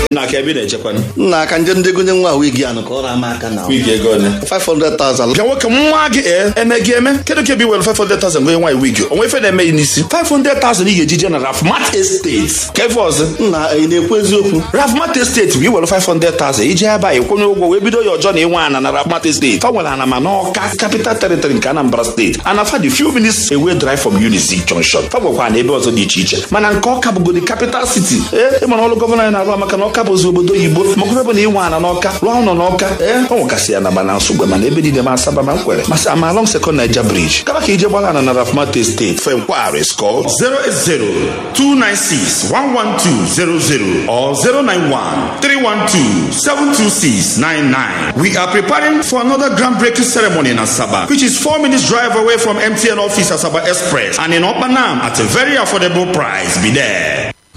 na aka ebe ị na-echekwanụ nna aka nje ndị gonye nwa wigi anụ ka ọ rama aka na wigi ego ole 500,000 bịa nwoke nwa gị ee eme gị eme kedu ka ebe iwere 500,000 gonye nwaanyị wigi onwe ife na-eme ya n'isi 500,000 ị ga-eji je na rafmat estate ka ife ọzọ nna ị na-ekwu eziokwu rafmat estate bụ iwere 500,000 iji ebe a ịkwụnye ụgwọ wee bido ya ọjọọ na ịnwe ana na rafmat estate fa nwere ana ma n'ọka capital territory nke anambra steeti ana fa dị few minutes away drive from unizik junction fa nwekwa na ebe ọzọ dị iche iche mana nke ọka bụgodi capital city ee ịmara ọrụ gọvanọ anyị na-arụ maka na ọka bụzi obodo oyibo makwa ebe na ịnwe ana n'ọka rụọ ụlọ n'ọka ee ọ nwekasị ya na ma na nsogbe mana ebe niile ma asaba ma nkwere masị ama along second niger bridge kaba ka ije gbara ana na rafmat estate fe nkwari skọ 080-296-11200 or 091-312-72699. We are preparing for another groundbreaking ceremony in Asaba, which is four minutes drive away from MTN office Asaba Express and in Opanam at a very affordable price. Be there.